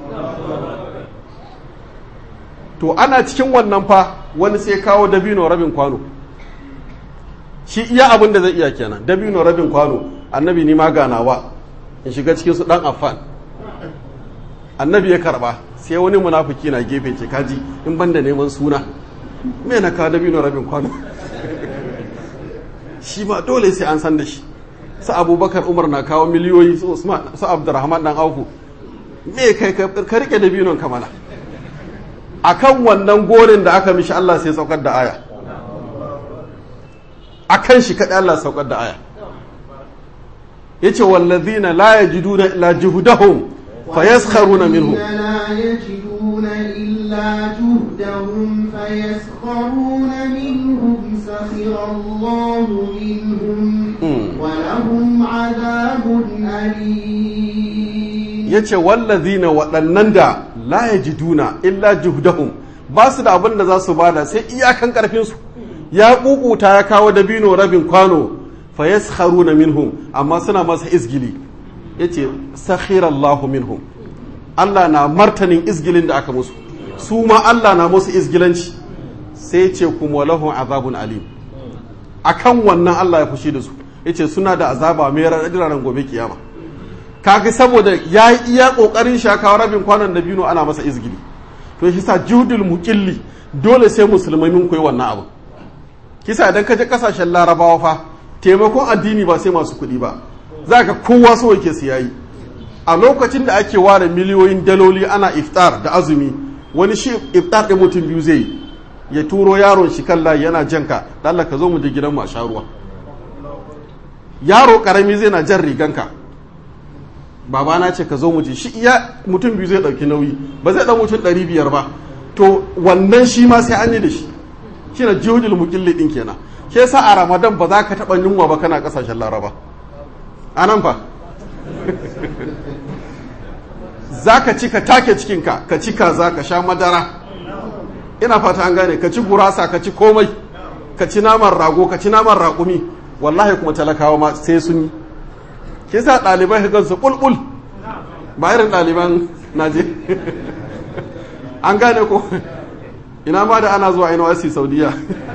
to ana cikin wannan fa wani sai kawo dabino rabin kwano shi iya abin da zai iya kenan dabino rabin kwano annabi ni ma ganawa in shiga cikin su dan affan annabi ya karba sai wani munafiki na gefe ce kaji in banda neman suna me na kawo dabino rabin kwano shi ma dole sai an san da shi su abubakar umar na kawo miliyoyi su usman su abdurrahman dan auku me kai ka rike da binon kamala akan wannan gorin da aka mishi Allah sai saukar da aya akan shi kadai Allah saukar da aya yace wallazina la yajiduna illa juhdahum fayaskharuna minhum لا يجدون إلا جهدهم فيسخرون منهم سخر الله منهم ولهم عذاب أليم yace wallazina waɗannan da la yajiduna illa juhdahum ba su da abin da za su bada sai iyakan karfin su ya kukuta ya kawo dabino rabin kwano fa yaskharuna minhum amma suna masa izgili yace sakhirallahu minhum Allah na martanin izgilin da aka musu su ma Allah na musu izgilanci sai ce kuma lahum azabun alim akan wannan Allah ya fushi da su yace suna da azaba mai ranar gobe kiyama kaga saboda ya yi iya kokarin shakawa rabin kwanan da bino ana masa izgili to shi sa judul muqilli dole sai musulmai mun koyi wannan abu kisa idan ka je kasashen larabawa fa taimakon addini ba sai masu kuɗi ba za ka kowa so yake su yayi a lokacin da ake ware miliyoyin daloli ana iftar da azumi wani shi iftar ɗin mutum biyu zai yi ya turo yaron shi kan layi yana janka Allah ka zo mu je gidan mu a sha ruwa yaro karami zai na jan riganka babana ce ka zo mu je shi iya mutum biyu zai ɗauki nauyi ba zai ɗan mutum ɗari biyar ba to wannan shi ma sai an yi da shi shi na jihudul mukilli ɗin kenan ke sa a ramadan ba za ka taɓa yunwa ba kana ƙasashen laraba a nan fa za ka ci ka take cikinka ka ci kaza ka sha madara ina fata an gane ka ci gurasa ka ci komai ka ci naman rago ka ci naman raƙumi wallahi kuma talakawa ma sai sun yi ke sa ɗalibai ka su ƙulƙul ba irin ɗaliban naje an gane ko ina ma da ana zuwa NYC saudiya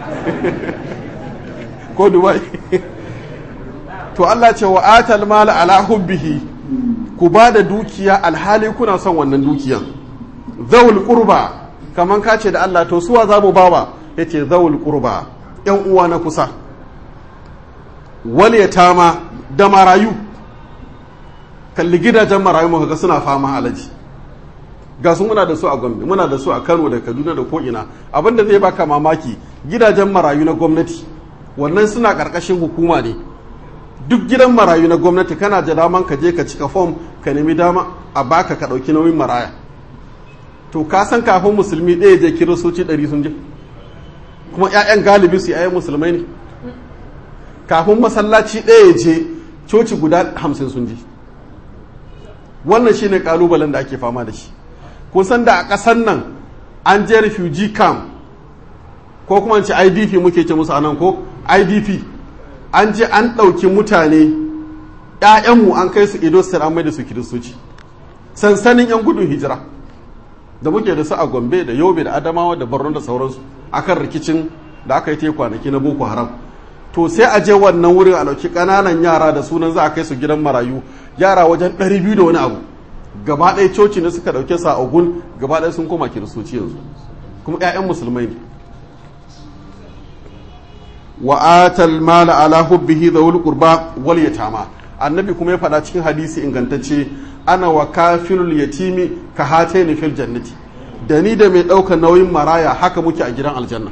ko dubai to Allah ce wa atal mala ala hubbihi ku ba da dukiya alhali kuna son wannan dukiyan zawul qurba kaman ka ce da Allah to suwa za mu bawa yace zawul qurba yan uwa na kusa wal yatama da marayu kalli gidajen marayu muka ga suna fama alaji ga su muna da su a Gombe muna da su a Kano da Kaduna da ko ina abinda zai baka mamaki gidajen marayu na gwamnati wannan suna karkashin hukuma ne duk gidan marayu na gwamnati kana da daman ka je ka cika fom ka nemi dama a baka ka ɗauki nauyin maraya to ka san kafin musulmi ɗaya je kiristoci ɗari sun je kuma 'ya'yan galibi su 'ya'yan musulmai ne kafin masallaci ɗaya je coci guda hamsin sun je wannan shine kalubalen da ake fama da shi kun san da a ƙasar nan an je refugee camp ko kuma ce idp muke ce musu anan ko idp an je an ɗauki mutane 'ya'yanmu an kai su ido an mai da su kiristoci sansanin 'yan gudun hijira da muke da su a gombe da yobe da adamawa da borno da sauransu akan rikicin da aka yi te kwanaki na boko haram to sai a je wannan wurin a ɗauki ƙananan yara da sunan za a kai su gidan marayu yara wajen 200 da wani abu gaba ɗaya coci ne suka ɗauke sa ogun gaba ɗaya sun koma kiristoci yanzu kuma 'ya'yan musulmai ne wa atal mala ala hubbihi dhawul qurba wal yatama annabi kuma ya faɗa cikin hadisi ingantacce ana wa kafirul yatimi ka hataini fil jannati da ni da mai ɗaukar nauyin maraya haka muke a gidan aljanna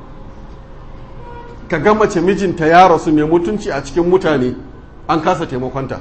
ka ga mace mijinta ya rasu mai mutunci a cikin mutane an kasa taimakonta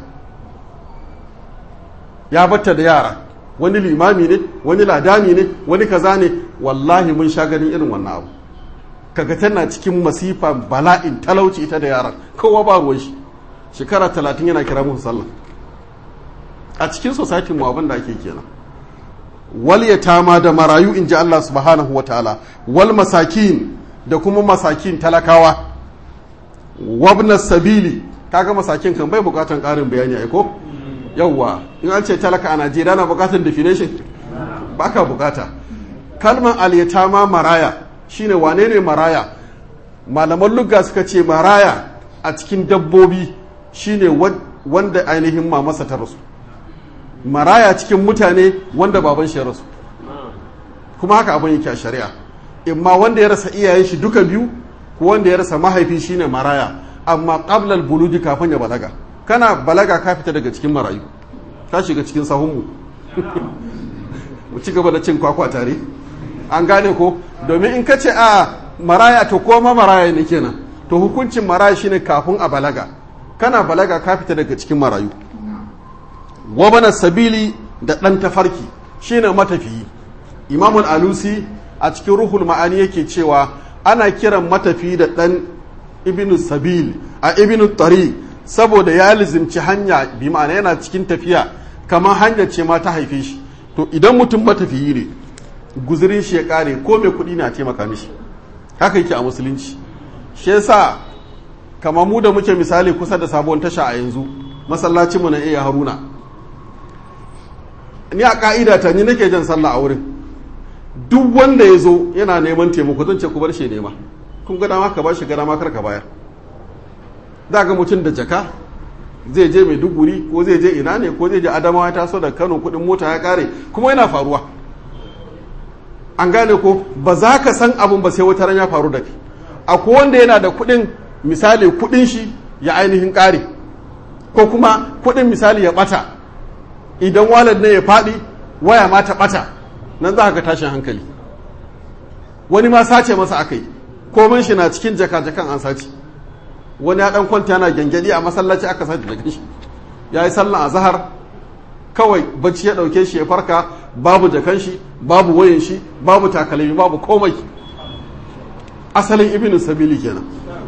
ya batta da yara wani limami ne wani ladani ne wani kaza ne wallahi mun sha ganin irin wannan abu kaga tana cikin masifa bala'in talauci ita da yaran kowa ba ruwan shi shekara talatin yana kira musu sallah a cikin society mu abin da ake kenan wal yatama da marayu in ji Allah subhanahu wataala wal masakin da kuma masakin talakawa wabna sabili kaga masakin kan bai bukatan karin bayani ai ko yawwa in an ce talaka a Najeriya na bukatan definition baka bukata kalmar al-yatama maraya shine wane ne maraya malaman lugga suka ce maraya a cikin dabbobi shine wanda ainihin mamasa ta rasu maraya cikin mutane wanda baban shi ya rasu kuma haka abin yake a shari'a imma wanda ya rasa iyayen shi duka biyu ko wanda ya rasa mahaifi shine maraya amma qablal buludi kafin ya balaga kana balaga ka fita daga cikin marayu ka shiga cikin sahunmu mu ci gaba da cin kwakwa tare an gane ko domin in ka ce a maraya to koma maraya ne kenan to hukuncin maraya shine kafin a balaga kana balaga ka fita daga cikin marayu wabana sabili da ɗan tafarki shine matafiyi imamul alusi a cikin ruhul ma'ani yake cewa ana kiran matafiyi da ɗan ibnu sabil a ibnu tari saboda ya lizimci hanya bi ma'ana yana cikin tafiya kamar hanyar ce ma ta haife shi to idan mutum matafiyi ne guzurin shi ya kare ko mai kuɗi na taimaka mishi haka yake a musulunci shi yasa kamar mu da muke misali kusa da sabon tasha a yanzu masallacinmu na iya haruna ni a ka'ida ta ni nake jan sallah a wurin duk wanda ya zo yana neman taimako zan ce ku bar shi nema kun ga dama ka ba shi gada makar ka bayar za ga mutum da jaka zai je mai duguri ko zai je ina ne ko zai je adamawa ya taso da kano kudin mota ya kare kuma yana faruwa an gane ko ba za ka san abin ba sai wata ran ya faru da kai akwai wanda yana da kudin misali kudin shi ya ainihin kare ko kuma kudin misali ya bata idan walad ne ya faɗi waya ma ta bata nan za ka tashin hankali wani ma sace masa aka yi komai shi na cikin jaka-jakan an sace wani ya dan kwanta yana gyangyaɗi a masallaci aka sace jakan shi ya yi sallan a zahar kawai bacci ya ɗauke shi ya farka babu jakan shi babu wayan shi babu takalmi babu komai asalin ibnu sabili kenan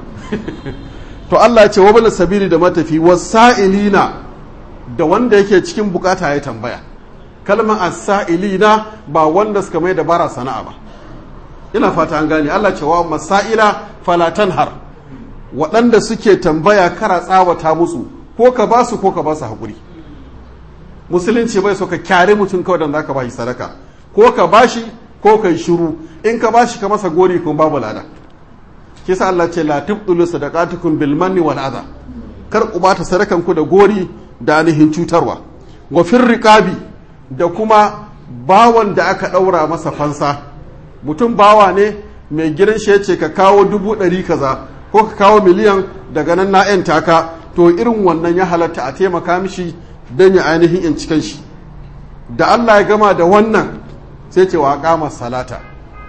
to Allah ya ce wa bala sabili da matafi wasa'ilina da wanda yake cikin bukata ya tambaya kalmar as-sa'ilina ba wanda suka mai da bara sana'a ba ina fata an gane Allah ce wa masaila fala tanhar waɗanda suke tambaya kara tsawata musu ko ka ba su ko ka ba su haƙuri musulunci bai so ka kyare mutum kawai da zaka ba shi sadaka ko ka ba shi ko ka yi shiru in ka ba shi ka masa gori kuma babu lada kisa Allah ce la tubdulu sadaqatukum bil manni wal adha kar ku bata sadakan ku da gori da ainihin cutarwa wa fir riqabi da kuma bawan da aka daura masa fansa mutum bawa ne mai gidan shi yace ka kawo dubu ɗari kaza ko ka kawo miliyan daga nan na yan taka to irin wannan ya halatta a taimaka mishi don ya ainihin in cikin shi da Allah ya gama da wannan sai ce wa kama salata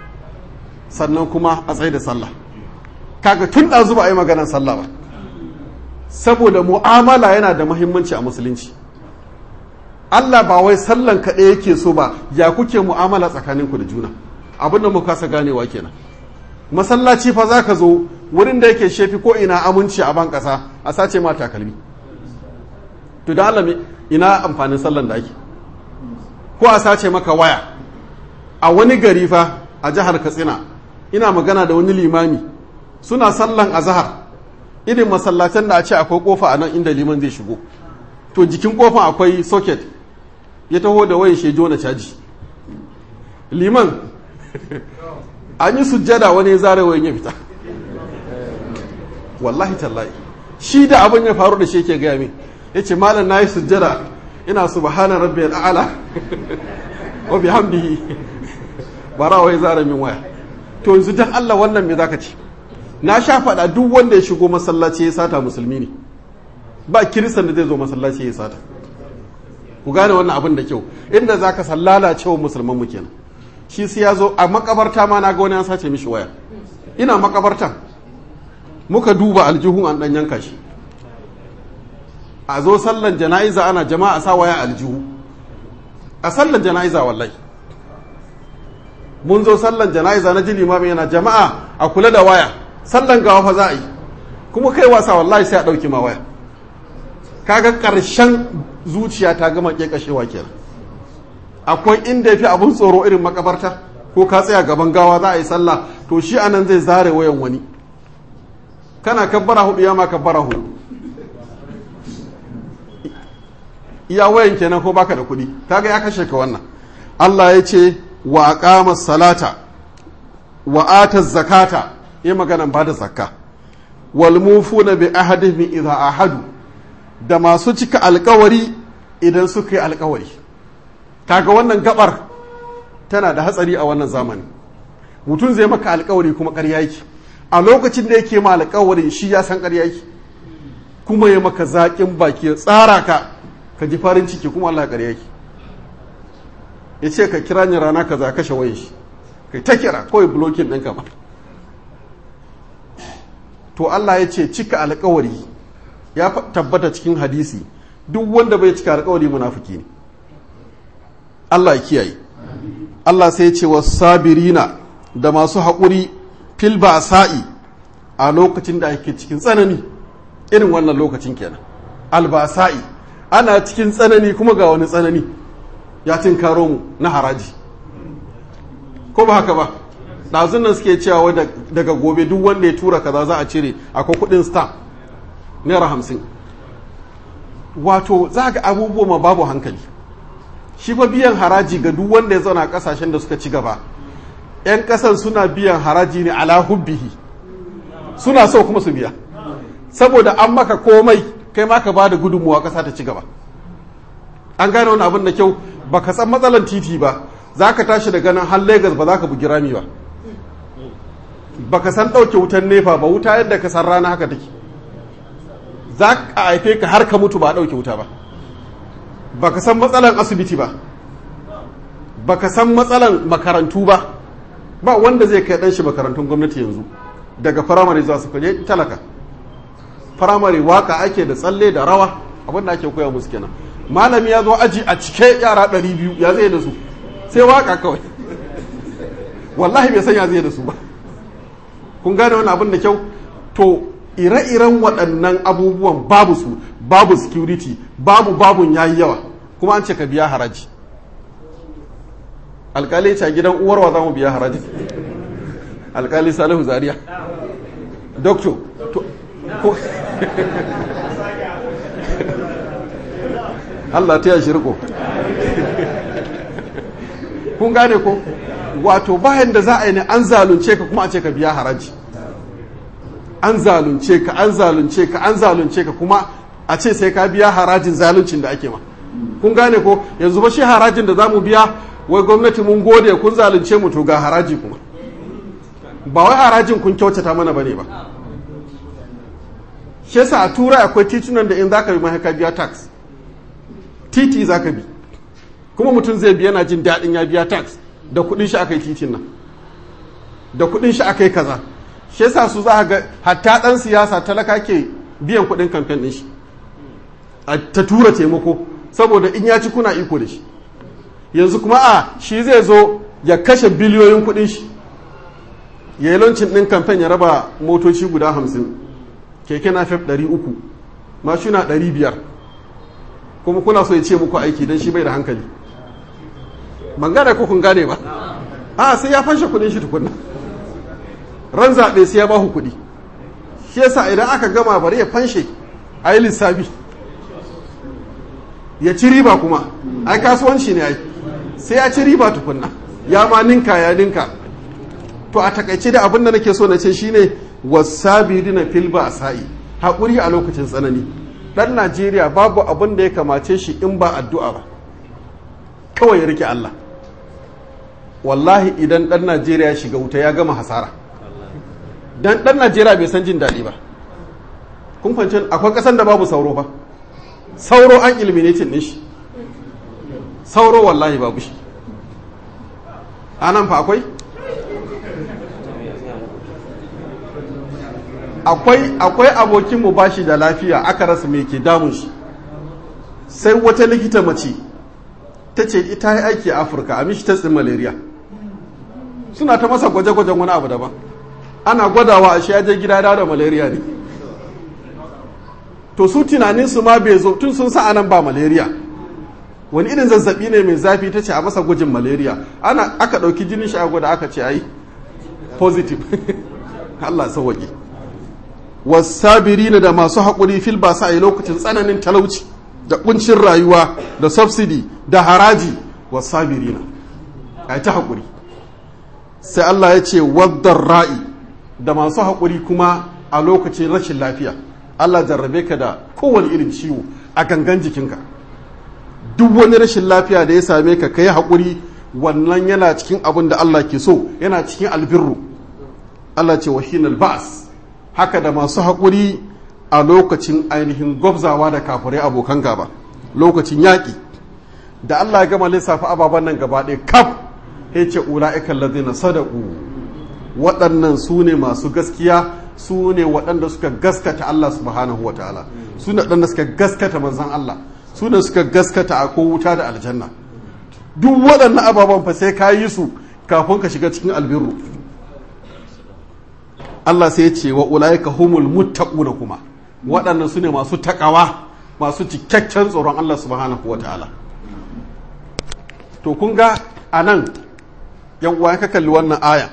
sannan kuma a tsaye da sallah kaga tun ɗazu ba a yi maganar sallah ba saboda mu'amala yana da mahimmanci a musulunci Allah ba wai sallan kaɗai yake so ba ya kuke mu'amala tsakaninku da juna abin da muka kasa ganewa kenan masallaci fa za ka zo wurin da yake shefi ko ina aminci a ban ƙasa a sace ma takalmi to da Allah ina amfanin sallan da ake ko a sace maka waya a wani gari fa a jihar Katsina ina magana da wani limami suna sallan azhar irin masallatan da a ce akwai kofa a nan inda liman zai shigo to jikin kofan akwai socket ya taho da wayan shejo na caji liman an yi sujjada wani ya zare wayan ya fita wallahi tallahi shi da abin ya faru da shi yake gaya min ya ce malam na yi sujjada ina subhana rabbi al'ala wa bihamdihi bara wai zare min waya to yanzu dan Allah wannan me zaka ce na sha faɗa duk wanda ya shigo masallaci ya sata musulmi ne ba kiristan da zai zo masallaci ya sata ku gane wannan abin da kyau inda za ka sallala cewa musulman mu kenan shi sai ya zo a makabarta ma na ga wani an sace mishi waya ina makabartan muka duba aljihun an dan yanka shi a zo sallan jana'iza ana jama'a sa waya aljihu a sallan jana'iza wallahi mun zo sallan jana'iza na ji limamin yana jama'a a kula da waya sallan gawa fa za a yi kuma kai wasa wallahi sai a ɗauki ma waya kaga ƙarshen zuciya ta gama ƙeƙashewa kenan akwai inda ya fi abin tsoro irin makabarta ko ka tsaya gaban gawa za a yi sallah to shi anan zai zare wayan wani kana kabbara hudu ya ma kabbara hudu iya wayan kenan ko baka da kuɗi kaga ya kashe ka wannan Allah ya ce wa aqama salata wa ata zakata yi maganan ba da zakka wal mufuna bi ahadihim idza ahadu da masu cika alkawari idan suka yi alkawari kaga wannan gabar tana da hatsari a wannan zamani mutum zai maka alkawari kuma ƙarya yake a lokacin da yake ma alkawari shi ya san ƙarya yake kuma ya maka zaƙin baki ya tsara ka ka ji farin ciki kuma Allah ƙarya yake ya ce ka kira ni rana ka za kashe wayan shi kai ta kira kawai blokin ɗinka ba to Allah ya ce cika alkawari ya tabbata cikin hadisi duk wanda bai cika alkawari munafiki ne Allah ya kiyaye Allah sai ya ce wa sabirina da masu haƙuri fil sa'i a lokacin da ake cikin tsanani irin wannan lokacin kenan albasa'i ana cikin tsanani kuma ga wani tsanani ya karo mu na haraji ko ba haka ba ɗazun nan suke cewa daga gobe duk wanda ya tura kaza za a cire akwai kuɗin stamp naira hamsin wato za ga abubuwa ma babu hankali shi fa biyan haraji ga duk wanda ya zauna a kasashen da suka ci gaba 'yan kasan suna biyan haraji ne ala hubbihi suna so kuma su biya saboda an maka komai kai ma ka bada gudunmuwa kasa ta ci gaba an gane wani abin da kyau baka san matsalan titi ba za ka tashi daga nan har Legas ba za ka bugi rami ba baka san ɗauke wutan nefa ba wuta yadda ka san rana haka take za ka haife ka har ka mutu ba a ɗauke wuta ba baka san matsalan asibiti ba baka san matsalan makarantu ba ba wanda zai kai ɗan shi makarantun gwamnati yanzu daga firamare zuwa su kaje talaka firamare waka ake da tsalle da rawa abin da ake koya musu kenan malami ya zo aji a cike yara ɗari biyu ya zai da su sai waka kawai wallahi bai san ya zai da su ba kun gane wani abin da kyau to ire-iren waɗannan abubuwan babu su babu security babu babun yayi yawa kuma an ce ka biya haraji alkali ce gidan uwarwa za mu biya haraji alkali salihu zaria doctor Allah ta yashi riko kun gane ko wato bayan da za a yi ne an zalunce ka kuma a ce ka biya haraji an zalunce ka an zalunce ka an zalunce ka kuma a ce sai ka biya harajin zaluncin da ake ma kun gane ko yanzu ba shi harajin da za mu biya wai gwamnati mun gode kun zalunce mu to ga haraji kuma ba wai harajin kun kyautata mana bane ba shi yasa a turai akwai titunan da in zaka bi ma ka biya tax titi zaka bi kuma mutum zai biya yana jin daɗin ya biya tax da kuɗin shi aka yi titin nan da kuɗin shi aka yi kaza shi yasa su za ga hatta ɗan siyasa talaka ke biyan kuɗin kamfen ɗin shi a ta tura taimako saboda in ya ci kuna iko da shi yanzu kuma a shi zai zo ya kashe biliyoyin kudin shi ya yi lancin ɗin kamfen ya raba motoci guda hamsin keke na fef ɗari uku mashina ɗari biyar kuma kuna so ya ce muku aiki don shi bai da hankali ban gane ko kun gane ba a sai ya fanshe kudin shi tukunna ran zaɓe sai ya ba ku kuɗi shi yasa idan aka gama bari ya fanshe a yi lissafi ya ci riba kuma ai kasuwanci ne ai sai ya ci riba tukunna ya ma ninka ya ninka to a takaice da abin da nake so na ce shine wasabirina fil sa'i haƙuri a lokacin tsanani dan Najeriya babu abin da ya kamace shi in ba addu'a ba kawai ya rike Allah wallahi idan dan Najeriya shiga wuta ya gama hasara dan dan Najeriya bai san jin daɗi ba kun fahimci akwai ƙasan da babu sauro ba sauro an eliminating din shi sauro wallahi babu shi anan fa akwai akwai akwai abokin mu bashi da lafiya aka rasa me ke damun shi sai wata likita mace ta ce ita yi aiki a afirka a mishi tsin malaria suna ta masa gwaje-gwajen wani abu daban ana gwadawa a shi ya je gida da malaria ne to su tunanin su ma bai zo tun sun sa anan ba malaria wani irin zazzabi ne mai zafi ta ce a masa gwajin malaria ana aka ɗauki jinin shi a gwada aka ce ai positive Allah sauwaƙe wasabirina da masu haƙuri fil ba sa a lokacin tsananin talauci da kuncin rayuwa da subsidy da haraji wasabirina a ta haƙuri sai Allah ya ce waddar ra'i da masu haƙuri kuma a lokacin rashin lafiya Allah jarrabe ka da kowane irin ciwo a gangan jikinka duk wani rashin lafiya da ya same ka ka yi haƙuri wannan yana cikin abin da Allah ke so yana cikin albirru Allah ce wahinal ba'as haka da masu haƙuri a lokacin ainihin gwabzawa da kafirai abokan gaba lokacin yaƙi da Allah ya gama lissafa ababen nan gaba ɗaya kaf ya ce ula'ikan lazina sadaku waɗannan su ne masu gaskiya su ne waɗanda suka gaskata Allah subhanahu wa ta'ala su ne waɗanda suka gaskata manzan Allah su ne suka gaskata a ko wuta da aljanna duk waɗannan ababen fa sai ka yi su kafin ka shiga cikin albirru Allah sai ya ce wa ulaika humul muttaquna kuma waɗannan su ne masu takawa masu cikakken tsoron Allah subhanahu wataala to kun ga anan yan uwa ka kalli wannan aya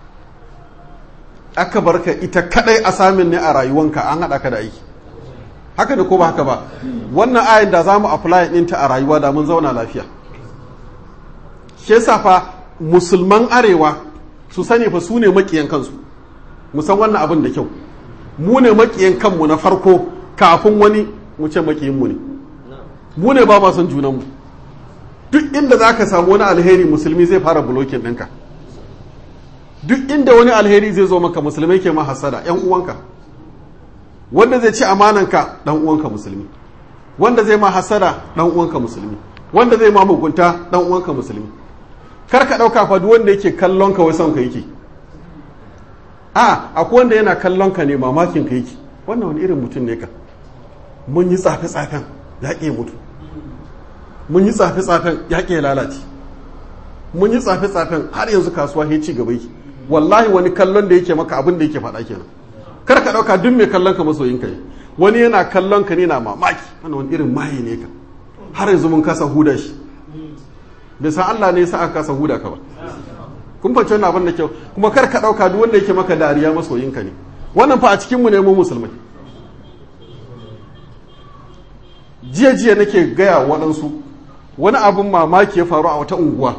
aka barka ita kadai asamin ne a rayuwanka an haɗa ka da aiki haka da ko ba haka ba wannan ayin da za mu apply ɗinta a rayuwa da mun zauna lafiya shi yasa fa musulman arewa su sani fa su ne makiyan kansu mu san wannan abin da kyau mu ne makiyan kanmu na farko kafin wani mu ce makiyinmu ne mu ne ba ma son junanmu duk inda za ka samu wani alheri musulmi zai fara bulokin ɗinka duk inda wani alheri zai zo maka musulmai ke ma hasada yan uwanka wanda zai ci amananka dan uwanka musulmi wanda zai ma hasada dan uwanka musulmi wanda zai ma mugunta dan uwanka musulmi kar ka dauka fa duk wanda yake kallon ka wai son ka yake a akwai wanda yana kallon ka ne mamakin ka yake wannan wani irin mutum ne ka mun yi tsafe tsafen ya ke mutu mun yi tsafe tsafen ya ke lalace mun yi tsafe tsafen har yanzu kasuwa ya ci gaba yake wallahi wani kallon da yake maka abin da yake faɗa kenan kar ka ɗauka duk mai kallon ka masoyin ka ne wani yana kallon ka ne na mamaki wannan wani irin maye ne ka har yanzu mun kasa huda shi bai san Allah ne sa aka kasa huda ka ba kun fahimci wannan abin da kyau kuma kar ka ɗauka duk wanda yake maka dariya masoyin ka ne wannan fa a cikin mu ne mu musulmai jiya jiya nake gaya waɗansu wani abin mamaki ya faru a wata unguwa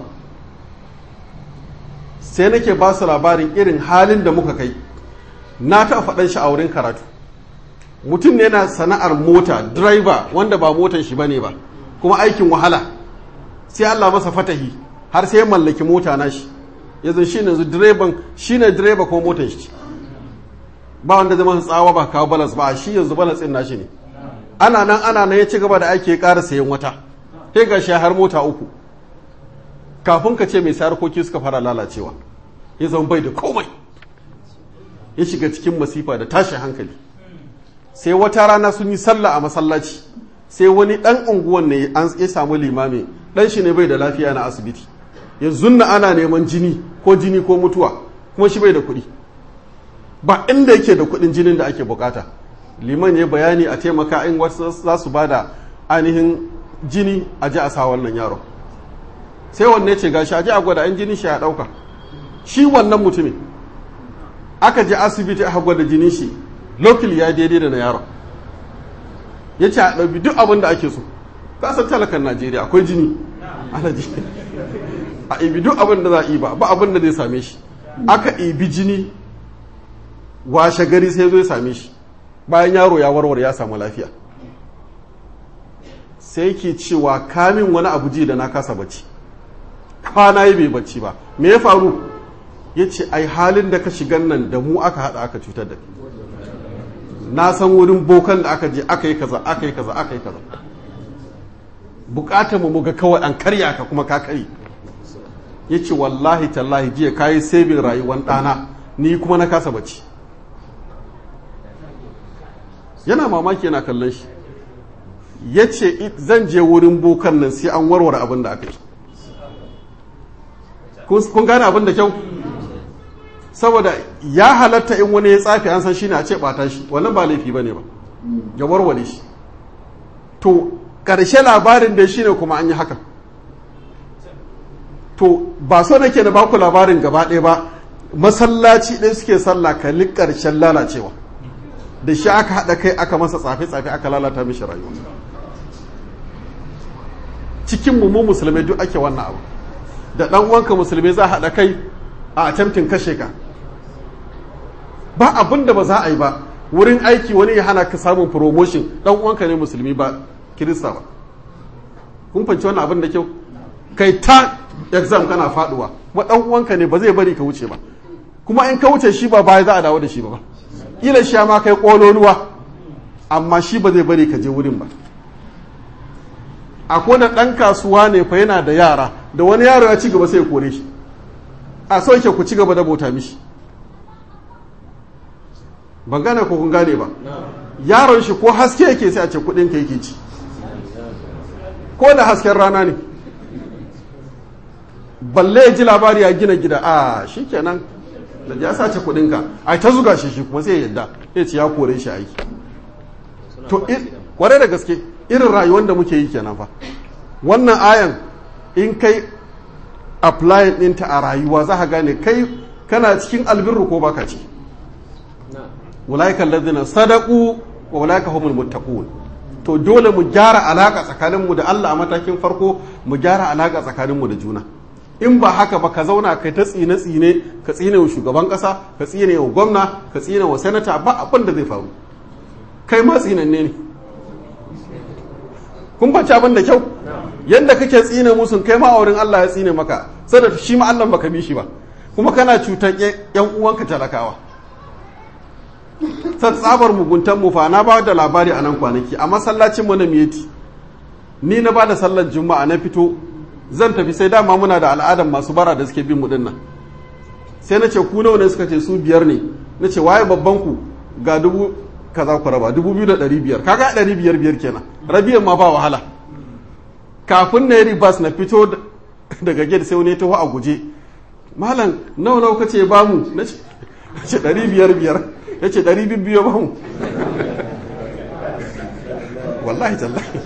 sai nake ba su labarin irin halin da muka kai na taɓa faɗan shi a wurin karatu mutum ne na sana'ar mota driver wanda ba motan shi bane ba kuma aikin wahala sai Allah masa fatahi har sai ya mallaki mota na shi yanzu shi ne direban shi ne direba ko motan shi ba wanda zama tsawa ba kawo balas ba shi yanzu balas ɗin nashi ne ana nan ana nan ya ci gaba da ake ƙara sayan wata sai ga shi har mota uku kafin ka ce mai sarkoki suka fara lalacewa ya zama bai da komai ya shiga cikin masifa da tashin hankali sai wata rana sun yi sallah a masallaci sai wani ɗan unguwan ne an ya samu limami ɗan shi ne bai da lafiya na asibiti yanzu na ana neman jini ko jini ko mutuwa kuma shi bai da kuɗi ba inda yake da kuɗin jinin da ake bukata liman ya bayani a taimaka in wasu za su ba da ainihin jini a ji a sa wannan yaro sai wanne ce gashi a ji a gwada an jini shi ya ɗauka shi wannan mutumin aka je asibiti aka gwada jinin shi lokal ya daidai da na yaron ya ce a ɗauki duk abin da ake so kasan talakan najeriya akwai jini ana ji a ibi duk abin da za a iba ba abin da zai same shi aka ibi jini washe gari sai zo ya same shi bayan yaro ya warware ya samu lafiya sai ke cewa kamin wani abu ji da na kasa bacci kwana yi bai bacci ba me ya faru ya ce ai halin da ka shigan nan da mu aka haɗa aka cutar da na san wurin bokan da aka je aka yi kaza aka yi kaza aka yi kaza bukatar mu ga kawai an karya ka kuma ka kari ya ce wallahi tallahi jiya ka yi sabin rayuwar ɗana ni kuma na kasa bacci yana mamaki yana kallon shi ya ce zan je wurin bokan nan sai an warware abin da aka yi kun gane abin da kyau saboda ya halatta in wani ya tsafi an san shi ne a ce bata shi wannan ba laifi ba ne ba ya warware shi to ƙarshe labarin da shi ne kuma an yi haka to ba so nake na baku labarin gaba ɗaya ba masallaci ɗaya suke sallah kalli ƙarshen lalacewa da shi aka haɗa kai aka masa tsafe-tsafe aka lalata mishi rayuwa cikin mu musulmai duk ake wannan abu da ɗan wanka musulmai za a haɗa kai a attempting kashe ka ba abin da ba za a yi ba wurin aiki wani ya hana ka samun promotion ɗan uwanka ne musulmi ba kirista ba kun fanci wannan abin da kyau kai ta exam kana faduwa kuma ɗan uwanka ne ba zai bari ka wuce ba kuma in ka wuce shi ba baya za a dawo da shi ba ba ila shi ma kai kololuwa amma shi ba zai bari ka je wurin ba akwai da ɗan kasuwa ne fa yana da yara da wani yaro ya ci gaba sai ya kore shi a so yake ku ci gaba da bauta mishi ban gane ko kun gane ba yaron shi ko haske yake sai a ce kudin ka yake ci ko da hasken rana ne balle ya ji labari ya gina gida a shi kenan da ya sace kudin ka a ta zuga shi shi kuma sai ya yadda ya ce ya kore shi aiki to kware da gaske irin rayuwar da muke yi kenan fa wannan ayan in kai apply ɗinta a rayuwa za ka gane kai kana cikin albirru ko baka ci ulaika alladhina sadaqu wa ulaika humul muttaqun to dole mu gyara alaka tsakanin mu da Allah a matakin farko mu gyara alaka tsakanin mu da juna in ba haka ba ka zauna kai ta tsine tsine ka tsine wa shugaban kasa ka tsine wa gwamna ka tsine wa sanata ba abin da zai faru kai ma tsinanne ne kun bace abin da kyau yadda kake tsine musun kai ma a wurin Allah ya tsine maka saboda shi ma Allah baka bi shi ba kuma kana cutar yan uwanka talakawa san tsabar muguntan mu fa na ba da labari a nan kwanaki a masallacin mu na miyeti ni na ba da sallar juma'a na fito zan tafi sai dama muna da al'adar masu bara da suke bin mu dinnan sai na ce ku nawa ne suka ce su biyar ne na ce waye babban ku ga dubu kaza ku raba dubu biyu da ɗari biyar kaga ɗari biyar biyar kenan rabiyan ma ba wahala kafin na yi ribas na fito daga gate sai wani taho a guje malam nawa nawa kace ba mu na ce ɗari biyar biyar ya ce ɗari biyu ba mu wallahi tallahi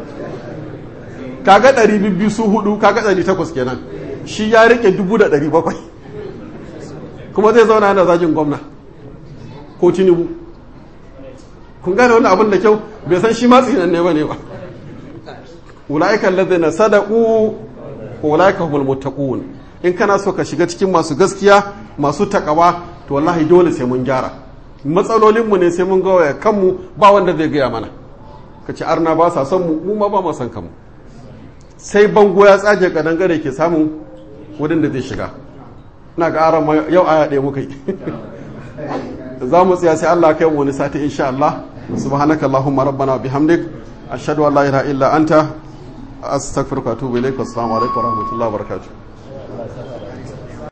kaga ɗari biyu su hudu kaga ɗari takwas kenan shi ya rike dubu da ɗari bakwai kuma zai zauna yana zagin gwamna ko tinubu kun gane wani abin da kyau bai san shi ma tsinan ne ba ne ba ula'ikan ladina sadaku ko ula'ika humul muttaqun in kana so ka shiga cikin masu gaskiya masu takawa to wallahi dole sai mun gyara matsalolin mu ne sai mun gawaya kanmu ba wanda zai gaya mana ka ci arna ba sa son mu mu ma ba mu san kanmu sai bango ya tsage kadangare ke samun wurin da zai shiga ina ga aran yau aya ɗaya muka yi za mu tsaya sai Allah kai mu wani sati insha Allah subhanaka allahumma rabbana bihamdik ashhadu an la ilaha illa anta astaghfiruka wa atubu ilaik assalamu alaikum wa rahmatullahi wa barakatuh